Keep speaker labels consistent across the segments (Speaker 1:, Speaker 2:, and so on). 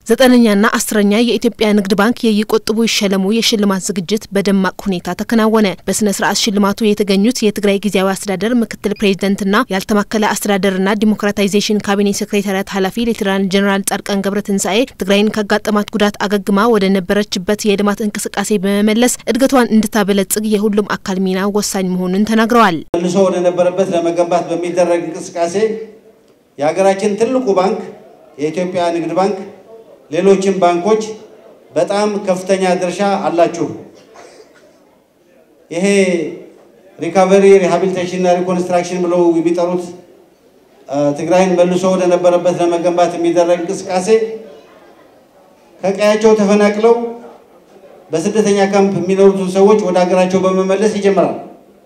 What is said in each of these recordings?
Speaker 1: ዘጠነኛና አስረኛ የኢትዮጵያ ንግድ ባንክ የይቆጥቡ ይሸለሙ የሽልማት ዝግጅት በደማቅ ሁኔታ ተከናወነ። በስነ ስርዓት ሽልማቱ የተገኙት የትግራይ ጊዜያዊ አስተዳደር ምክትል ፕሬዚደንትና ያልተማከለ አስተዳደርና ዲሞክራታይዜሽን ካቢኔ ሴክሬታሪያት ኃላፊ ሌተናል ጀኔራል ጻድቃን ገብረ ትንሳኤ ትግራይን ካጋጠማት ጉዳት አገግማ ወደ ነበረችበት የልማት እንቅስቃሴ በመመለስ እድገቷን እንድታበለጽግ የሁሉም አካል ሚና ወሳኝ መሆኑን ተናግረዋል።
Speaker 2: መልሶ ወደ ነበረበት ለመገንባት በሚደረግ እንቅስቃሴ የሀገራችን ትልቁ ባንክ የኢትዮጵያ ንግድ ባንክ ሌሎችም ባንኮች በጣም ከፍተኛ ድርሻ አላችሁ። ይሄ ሪካቨሪ ሪሃቢሊቴሽንና ሪኮንስትራክሽን ብለው የሚጠሩት ትግራይን መልሶ ወደ ነበረበት ለመገንባት የሚደረግ እንቅስቃሴ ከቀያቸው ተፈናቅለው በስደተኛ ካምፕ የሚኖሩትን ሰዎች ወደ ሀገራቸው በመመለስ ይጀምራል።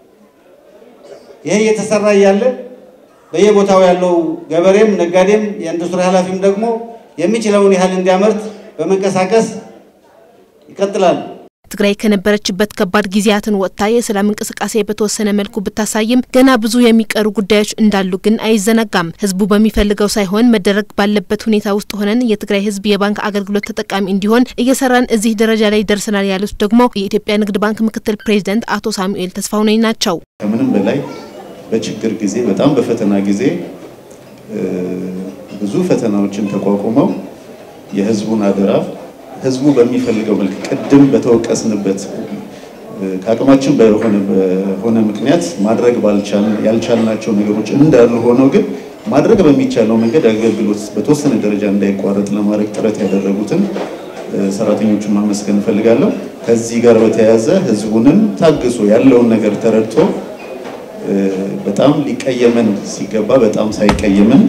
Speaker 2: ይሄ እየተሰራ እያለ በየቦታው ያለው ገበሬም፣ ነጋዴም፣ የኢንዱስትሪ ኃላፊም ደግሞ የሚችለውን ያህል እንዲያመርት በመንቀሳቀስ ይቀጥላል።
Speaker 1: ትግራይ ከነበረችበት ከባድ ጊዜያትን ወጥታ የሰላም እንቅስቃሴ በተወሰነ መልኩ ብታሳይም ገና ብዙ የሚቀሩ ጉዳዮች እንዳሉ ግን አይዘነጋም። ሕዝቡ በሚፈልገው ሳይሆን መደረግ ባለበት ሁኔታ ውስጥ ሆነን የትግራይ ሕዝብ የባንክ አገልግሎት ተጠቃሚ እንዲሆን እየሰራን እዚህ ደረጃ ላይ ደርሰናል ያሉት ደግሞ የኢትዮጵያ ንግድ ባንክ ምክትል ፕሬዚደንት አቶ ሳሙኤል ተስፋሁነኝ ናቸው።
Speaker 3: ከምንም በላይ በችግር ጊዜ በጣም በፈተና ጊዜ ብዙ ፈተናዎችን ተቋቁመው የህዝቡን አደራ ህዝቡ በሚፈልገው መልክ ቅድም በተወቀስንበት ከአቅማችን በሆነ ምክንያት ማድረግ ያልቻልናቸው ነገሮች እንዳሉ ሆነው ግን ማድረግ በሚቻለው መንገድ አገልግሎት በተወሰነ ደረጃ እንዳይቋረጥ ለማድረግ ጥረት ያደረጉትን ሰራተኞቹን ማመስገን እፈልጋለሁ። ከዚህ ጋር በተያያዘ ህዝቡንም ታግሶ ያለውን ነገር ተረድቶ በጣም ሊቀየመን ሲገባ በጣም ሳይቀየመን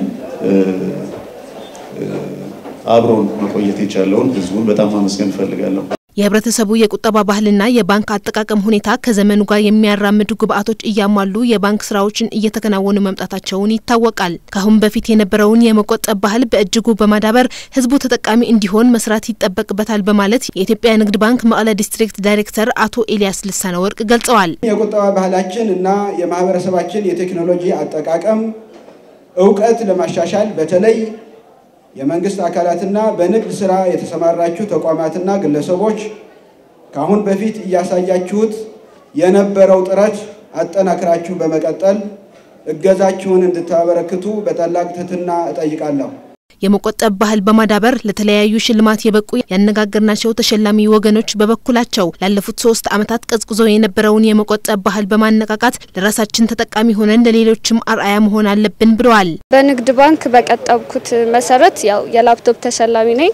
Speaker 3: አብሮን መቆየት የቻለውን ህዝቡን በጣም ማመስገን እፈልጋለሁ።
Speaker 1: የህብረተሰቡ የቁጠባ ባህልና የባንክ አጠቃቀም ሁኔታ ከዘመኑ ጋር የሚያራምዱ ግብዓቶች እያሟሉ የባንክ ስራዎችን እየተከናወኑ መምጣታቸውን ይታወቃል። ከአሁን በፊት የነበረውን የመቆጠብ ባህል በእጅጉ በማዳበር ህዝቡ ተጠቃሚ እንዲሆን መስራት ይጠበቅበታል በማለት የኢትዮጵያ ንግድ ባንክ መቀለ ዲስትሪክት ዳይሬክተር አቶ ኤልያስ ልሳነ ወርቅ ገልጸዋል።
Speaker 4: የቁጠባ ባህላችን እና የማህበረሰባችን የቴክኖሎጂ አጠቃቀም እውቀት ለማሻሻል በተለይ የመንግስት አካላትና በንግድ ስራ የተሰማራችሁ ተቋማትና ግለሰቦች ከአሁን በፊት እያሳያችሁት የነበረው ጥረት አጠናክራችሁ በመቀጠል እገዛችሁን እንድታበረክቱ በታላቅ ትህትና እጠይቃለሁ።
Speaker 1: የመቆጠብ ባህል በማዳበር ለተለያዩ ሽልማት የበቁ ያነጋገርናቸው ተሸላሚ ወገኖች በበኩላቸው ላለፉት ሶስት ዓመታት ቀዝቅዞ የነበረውን የመቆጠብ ባህል በማነቃቃት ለራሳችን ተጠቃሚ ሆነን ለሌሎችም አርአያ መሆን አለብን ብለዋል።
Speaker 5: በንግድ ባንክ በቀጠብኩት መሰረት ያው የላፕቶፕ ተሸላሚ ነኝ።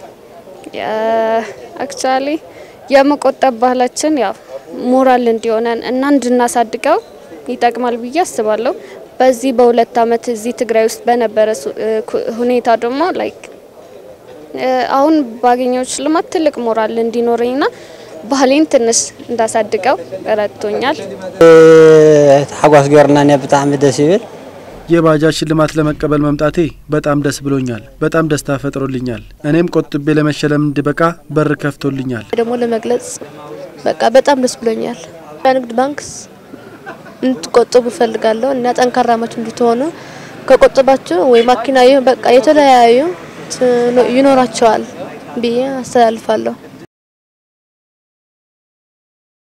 Speaker 5: አክቹዋሊ የመቆጠብ ባህላችን ያው ሞራል እንዲሆነን እና እንድናሳድገው ይጠቅማል ብዬ አስባለሁ። በዚህ በሁለት ዓመት እዚህ ትግራይ ውስጥ በነበረ ሁኔታ ደግሞ ላይክ አሁን ባገኘው ሽልማት ትልቅ ሞራል እንዲኖረኝና ባህሌን ትንሽ እንዳሳድገው ረድቶኛል።
Speaker 6: ሓጓስ ገርና ብጣዕሚ ደስ ይብል
Speaker 7: የባጃጅ ሽልማት ለመቀበል መምጣቴ በጣም ደስ ብሎኛል። በጣም ደስታ ፈጥሮልኛል። እኔም ቆጥቤ ለመሸለም እንድበቃ በር ከፍቶልኛል።
Speaker 8: ደግሞ ለመግለጽ በቃ በጣም ደስ ብሎኛል። ንግድ ባንክ እንድትቆጥቡ እፈልጋለሁ እና ጠንካራሞች እንድትሆኑ ከቆጠባችሁ ወይ ማኪና በቃ የተለያዩ ይኖራቸዋል ብዬ አስተላልፋለሁ።